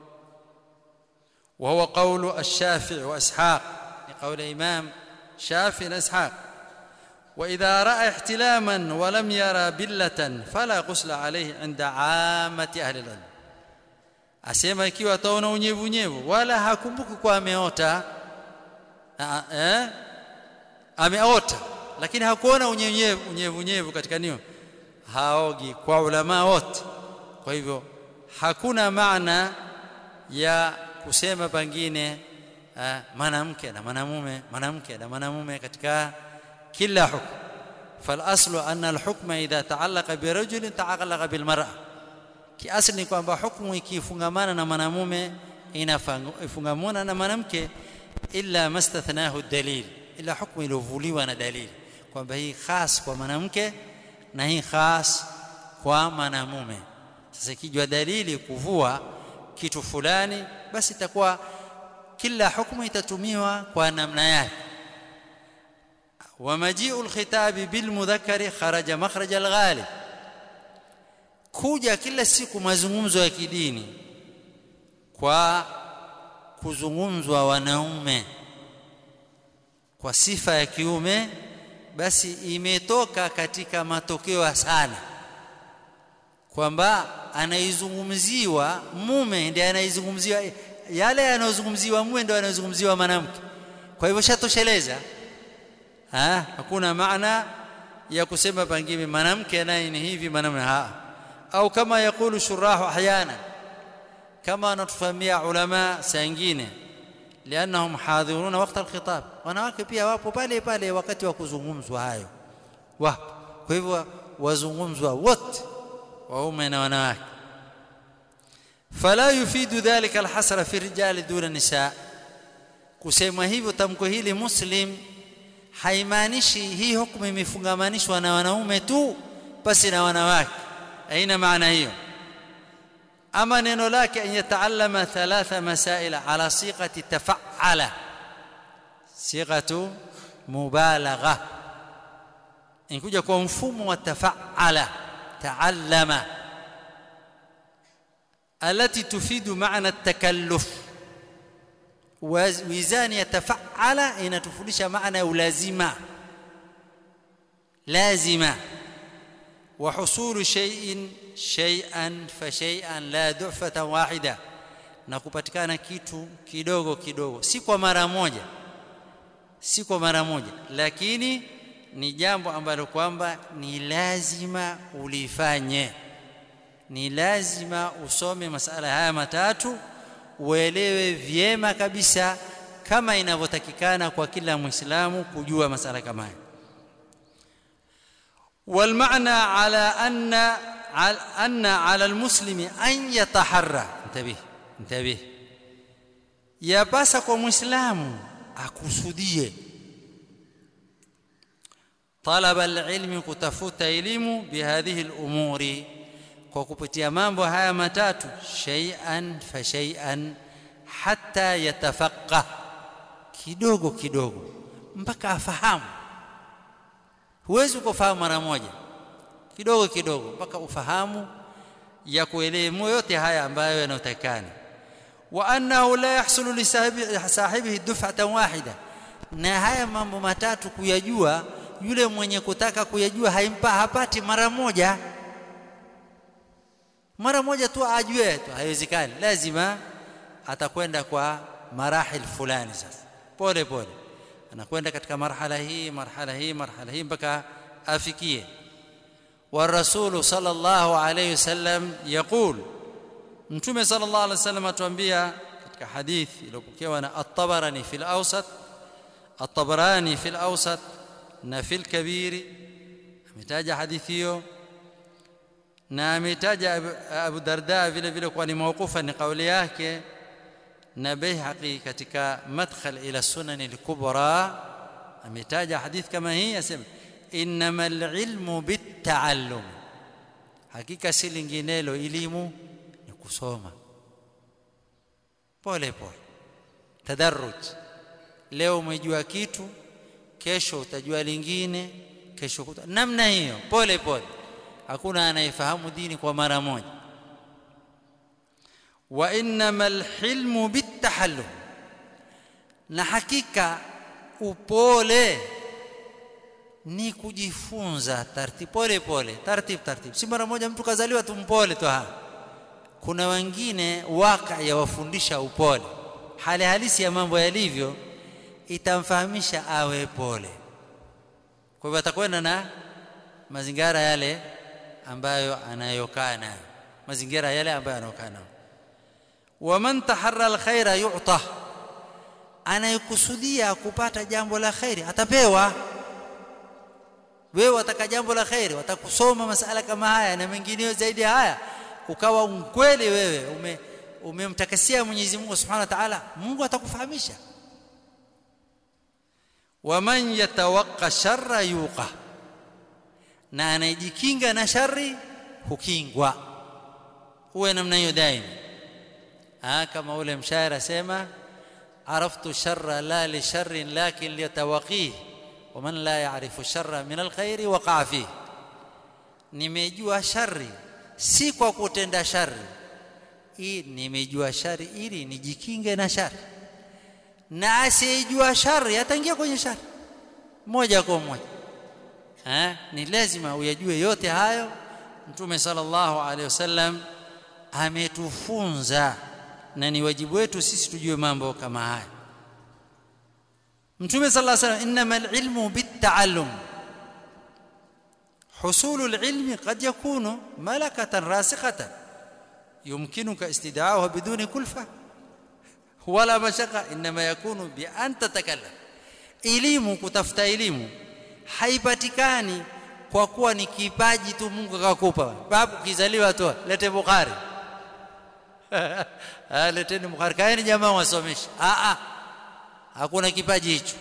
وهو قول الشافعي واسحاق لقول الامام شافعي واسحاق واذا راى احتلاما ولم يرى بله فلا غسل عليه عند عامه اهل العلم asema ikiwa ataona unyevunyevu wala hakumbuki kwa ameota eh ameota lakini hakuona unyevunyevu unyevunyevu katika nio haogi kwa ulama wote kwa hivyo hakuna maana ya kusema pengine mwanamke na mwanamume mwanamke na mwanamume katika kila hukumu فالاصل ان الحكم اذا تعلق برجل تعلق بالمراه kiasili ni kwamba hukumu ikifungamana na mwanamume inafungamana na mwanamke illa mastathnahu dalil ila hukumu iliyovuliwa na dalili kwamba hii khas kwa mwanamke na hii khas kwa mwanamume sasa ikijwa dalili kuvua kitu fulani basi itakuwa kila hukumu itatumiwa kwa namna yake ومجيء الخطاب بالمذكر خرج مخرج الغالب kuja kila siku mazungumzo ya kidini kwa kuzungumzwa wanaume kwa sifa ya kiume basi imetoka katika matokeo sana kwamba anaizungumziwa mume ndiye anaizungumziwa yale yanayozungumziwa mume ndio yanayozungumziwa mwanamke kwa hivyo shatosheleza ha hakuna maana ya kusema pengine mwanamke naye ni hivi mwanamume ha au kama yakulu shurahu ahyana kama anatufahamia ulama saa nyingine lianahum hadhiruna wakati alkhitab wanawake pia wapo pale pale wakati wa kuzungumzwa hayo wapo kwa hivyo wazungumzwa wote waume na wanawake fala yufidu dhalika alhasra fi rijali duna nisa kusema hivyo tamko hili muslim haimaanishi hii hukumu imefungamanishwa na wanaume tu basi na wanawake aina maana hiyo ama neno lake an yataallama thalatha masaila ala siqati tafa'ala siqatu mubalagha inkuja kwa mfumo wa tafa'ala taallama التي تفيد معنى التكلف وميزان يتفعل inatufundisha maana ya ulazima lazima وحصول شيء شيئا فشيئا لا دعفة واحدة na kupatikana kitu kidogo kidogo si kwa mara moja si kwa mara moja lakini ni jambo ambalo kwamba ni lazima ulifanye ni lazima usome masala haya matatu uelewe vyema kabisa kama inavyotakikana kwa kila muislamu kujua masala kama haya والمعنى على أن أن على المسلم أن يتحرى انتبه انتبه yapasa kwa muislamu akusudie talaba alilmi kutafuta elimu bihadhihi alumuri kwa kupitia mambo haya matatu shay'an fa shay'an hatta yatafaqah kidogo kidogo mpaka afahamu huwezi kufahamu mara moja kidogo kidogo mpaka ufahamu ya kuelewa yote haya ambayo yanayotakana wa annahu la yahsulu li sahibihi duf'atan wahida na haya mambo matatu kuyajua yule mwenye kutaka kuyajua haimpa hapati mara moja mara moja tu ajue tu haiwezekani lazima atakwenda kwa marahil fulani sasa pole pole anakwenda katika marhala hii marhala hii marhala hii mpaka afikie والرسول صلى الله عليه وسلم يقول mtume صلى الله عليه وسلم atuambia katika hadithi iliyopokewa na at-Tabarani fil Awsat at-Tabarani fil Awsat na fil Kabir ametaja hadithi hiyo na ametaja Abu Darda vile vile kwa ni mawqufa ni kauli yake na Baihaqi katika madkhal ila sunan al-kubra ametaja hadithi kama hii asema innamal ilmu bitaallum hakika si linginelo elimu ni kusoma pole pole tadarruj leo umejua kitu kesho utajua lingine kesho kuta namna hiyo pole pole hakuna anayefahamu dini kwa mara moja wa innamal hilmu bitahallum na hakika upole ni kujifunza taratibu pole pole taratibu taratibu si mara moja mtu kazaliwa tumpole tu ha kuna wengine waka yawafundisha upole hali halisi ya mambo yalivyo itamfahamisha awe pole kwa hivyo atakwenda na mazingira yale ambayo anayokaa nayo mazingira yale ambayo anaokaa nao waman taharra alkhaira yu'ta anayekusudia kupata jambo la khairi atapewa wewe wataka jambo la khairi watakusoma masala kama haya na mengineyo zaidi ya haya ukawa mkweli wewe ume umemtakasia Mwenyezi Mungu Subhanahu wa Ta'ala Mungu atakufahamisha waman yatawaqqa sharra yuqa na anayejikinga na shari hukingwa uwe namna hiyo daima ah kama ule mshairi asema araftu sharra la li sharrin lakin liyatawaqih waman la ya'rifu sharra min alkhairi waqa fihi nimejua shari si kwa kutenda shari hii nimejua shari ili nijikinge na shari na asiyejua shari ataingia kwenye shari moja kwa moja eh ni lazima uyajue yote hayo mtume sallallahu alaihi wasallam ametufunza na ni wajibu wetu sisi tujue mambo kama haya mtume sallallahu alaihi wasallam innamal ilmu bitta'allum حصول العلم قد يكون ملكة راسخة يمكنك استدعاؤها بدون كلفة ولا مشقة إنما يكون بأن تتكلم elimu kutafuta elimu haipatikani kwa kuwa ni kipaji tu Mungu akakupa babu kizaliwa tu lete Bukhari ah leteni Bukhari kaeni jamaa wasomeshe ah ah hakuna kipaji hicho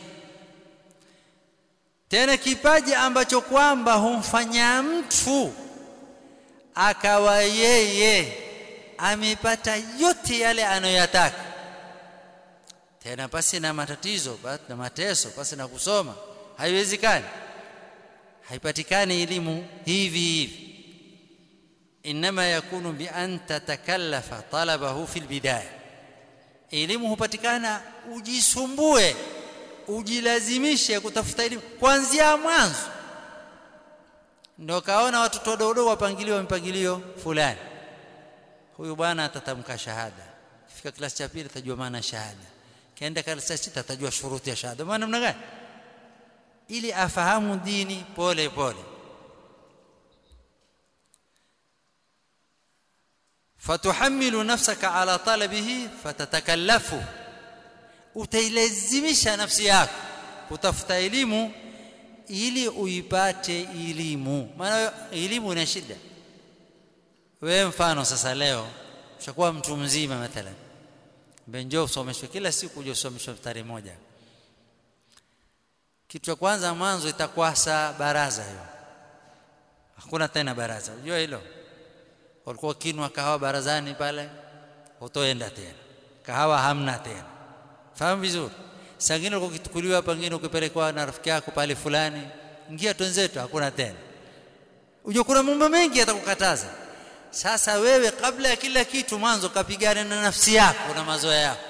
tena kipaji ambacho kwamba humfanya mtu akawa yeye amepata yote yale anayoyataka tena pasi na matatizo basi na mateso pasi na kusoma haiwezekani haipatikani elimu hivi hivi inma yakunu bi an tatakallafa talabahu fil bidaya elimu hupatikana ujisumbue ujilazimishe kutafuta elimu kuanzia mwanzo ndio kaona watoto wadogo wapangiliwa mpangilio fulani huyu bwana atatamka shahada fika klasi cha pili atajua maana shahada kaenda klasi ya sita atajua shuruti ya shahada maana namna gani ili afahamu dini pole pole فتحمل نفسك على طلبه فتتكلفه utailazimisha nafsi yako kutafuta elimu ili uipate elimu maana elimu ina shida wewe mfano sasa leo ushakuwa mtu mzima mathalan benjo usomeshwe kila siku uje usomeshwe tarehe moja kitu cha kwanza mwanzo itakwasa baraza hiyo hakuna tena baraza unajua hilo walikuwa kinwa kahawa barazani pale hutoenda tena kahawa hamna tena fahamu vizuri sangine uko kitukuliwa pengine ukipelekwa na rafiki yako pale fulani ingia twenzetu hakuna tena unajua kuna mambo mengi yatakukataza sasa wewe kabla ya kila kitu mwanzo kapigana na nafsi yako na mazoea yako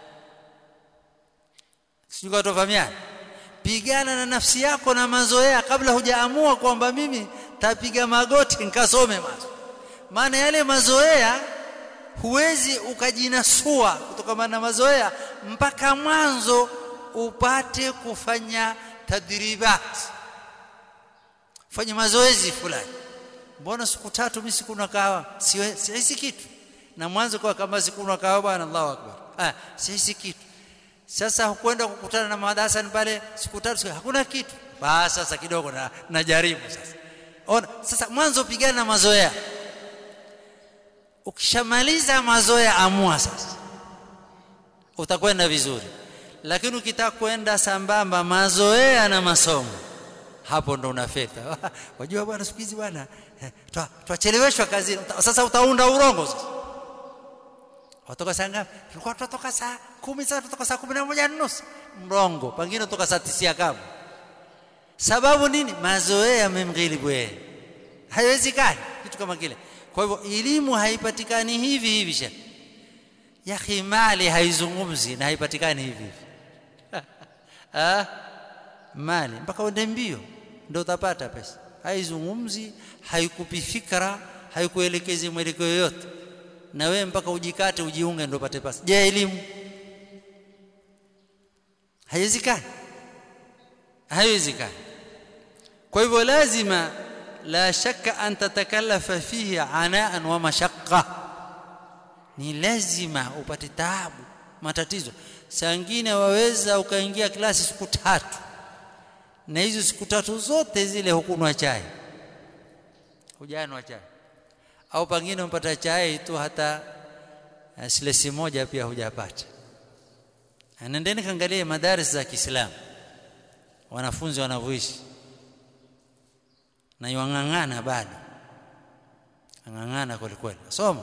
sijui tofahamiana pigana na nafsi yako na mazoea kabla hujaamua kwamba mimi tapiga magoti nikasome mwanzo maana yale mazoea huwezi ukajinasua kutokana na mazoea mpaka mwanzo upate kufanya tadribat fanya mazoezi fulani mbona siku tatu mimi siku na kahawa sihisi kitu na mwanzo kwa kama siku na kahawa bwana Allahu akbar ah sihisi kitu sasa hukwenda kukutana na madarasa pale siku tatu hakuna kitu basi sasa kidogo na najaribu sasa ona sasa mwanzo pigana na mazoea ukishamaliza mazoea amua sasa utakwenda vizuri lakini ukitaka kwenda sambamba mazoea na masomo hapo ndo unafeta wajua bwana siku hizi bwana twacheleweshwa kazini sasa utaunda urongo sasa watoka saa ngapi tulikuwa tutatoka saa kumi sasa tutoka saa kumi na moja nusu mrongo pengine toka saa tisia kama sababu nini mazoea yamemghilibu yeye haiwezekani kitu kama kile kwa hivyo elimu haipatikani hivi hivi sha ya mali haizungumzi na haipatikani hivi hivi ah mali mpaka uende mbio ndio utapata pesa haizungumzi haikupi fikra haikuelekezi mwelekeo yote na wewe mpaka ujikate ujiunge ndio upate pesa je elimu haiwezekani haiwezekani kwa hivyo lazima la shakka an tatakallafa fihi anaan wa mashaqqa ni lazima upate taabu matatizo sangine waweza ukaingia klasi siku tatu na hizo siku tatu zote zile hukunwa chai hujanwa chai au pengine umpata chai tu hata silesi moja pia hujapata nendeni kaangalie madaris za Kiislamu wanafunzi wanavyoishi na yang'ang'ana bado ang'ang'ana kweli kweli soma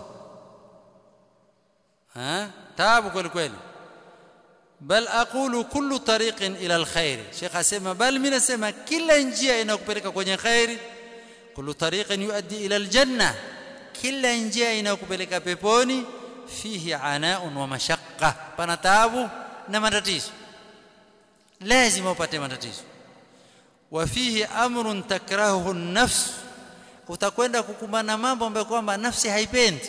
ha taabu kweli kweli bal aqulu kullu tariqin ila alkhair sheikh asema bal mimi nasema kila njia inakupeleka kwenye khairi kullu tariqin yuaddi ila aljanna kila njia inakupeleka peponi fihi anaun wa mashaqqa pana taabu na matatizo lazima upate matatizo wa fihi amrun takrahuhu an-nafs utakwenda kukumbana mambo ambayo kwamba nafsi haipendi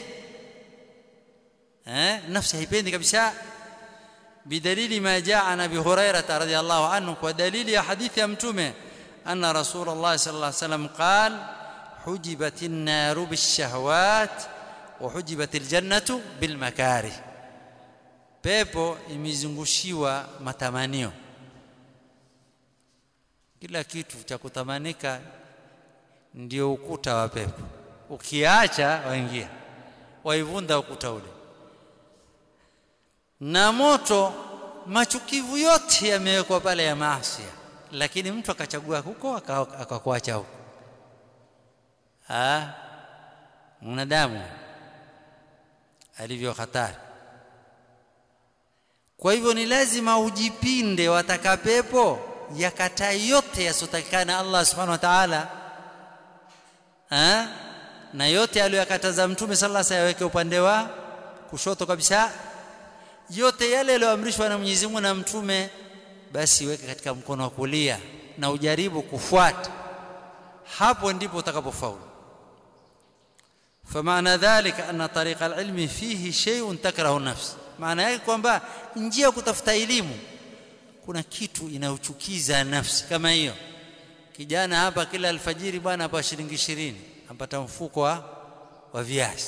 eh nafsi haipendi kabisa bidalili ma jaa an abi hurairah radhiyallahu anhu kwa dalili ya hadithi ya mtume anna rasulullah sallallahu alaihi wasallam qala hujibat an-nar bish-shahawat wa hujibat al-jannatu bil-makarih pepo imezungushiwa matamanio kila kitu cha kutamanika ndio ukuta wa pepo ukiacha waingia waivunda ukuta ule na moto machukivu yote yamewekwa pale ya maasi lakini mtu akachagua huko akakuacha huko ah mwanadamu alivyo hatari kwa hivyo ni lazima ujipinde wataka pepo yakataa yote yasotakana Allah subhanahu wa ta'ala na yote aliyokataza mtume sallallahu alaihi wasallam upande wa kushoto kabisa yote yale yaliyoamrishwa na Mwenyezi Mungu na mtume basi weke katika mkono wa kulia na ujaribu kufuata hapo ndipo utakapofaulu فمعنى ذلك أن طريق العلم فيه شيء تكره النفس maana yake kwamba njia ya kutafuta elimu kuna kitu inayochukiza nafsi kama hiyo kijana hapa kila alfajiri bwana hapa shilingi 20 ampata mfuko wa, wa viazi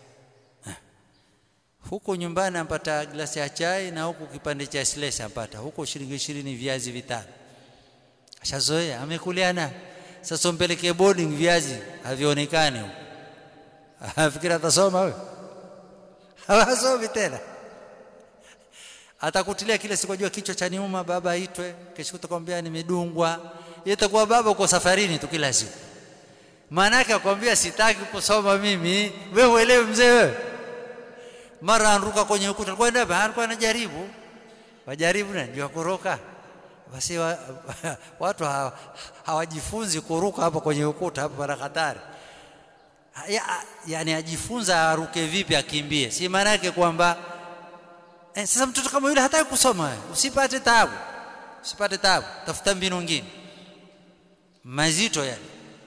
huko nyumbani ampata glasi ya chai na huko kipande cha silesi ampata huko shilingi 20 viazi vitano ashazoea amekuliana sasa umpelekee boarding viazi havionekani huko afikiri atasoma wewe hawasomi tena atakutilia kile siku jua kichwa cha niuma baba aitwe kesho utakwambia nimedungwa itakuwa baba uko safarini tu kila siku maana yake akwambia sitaki kusoma mimi wewe uelewe mzee wewe mara anruka kwenye ukuta kwenda hapa alikuwa anajaribu wajaribu na ndio kuruka basi wa, watu ha, hawajifunzi kuruka hapo kwenye ukuta hapo para hatari ya, yani ajifunza aruke vipi akimbie si maana yake kwamba eh, sasa mtoto kama yule hataki kusoma usipate taabu usipate taabu tafuta mbinu nyingine mazito yani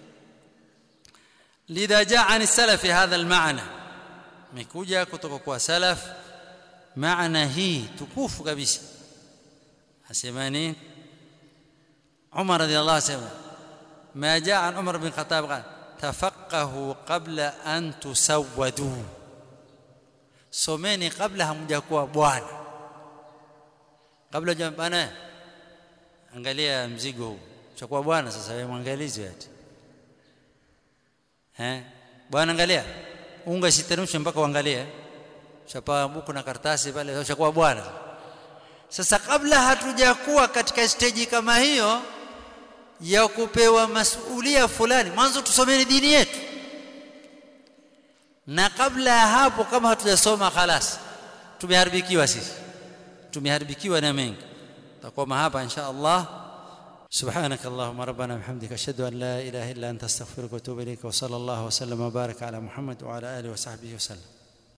lidha jaa an salafi hadha almaana mekuja kutoka kwa salaf maana hii tukufu kabisa asema nini Umar radhiallahu anhu ما جاء عن عمر بن الخطاب قال tafaqahu qabla an tusawwadu someni kabla hamjakuwa bwana kabla bwana angalia mzigo huu chakuwa bwana sasa wewe mwangalizi ati eh bwana angalia unga siteremshe mpaka uangalie chapa buku na karatasi pale ushakuwa bwana sasa kabla hatujakuwa katika stage kama hiyo ya kupewa masulia fulani mwanzo tusomeni dini yetu na kabla ya hapo kama hatujasoma khalas tumeharibikiwa sisi tumeharibikiwa na mengi takoma hapa insha Allah سبحانك اللهم ربنا وبحمدك اشهد ان لا اله الا انت استغفرك واتوب اليك وصلى الله وسلم وبارك على محمد وعلى اله وصحبه وسلم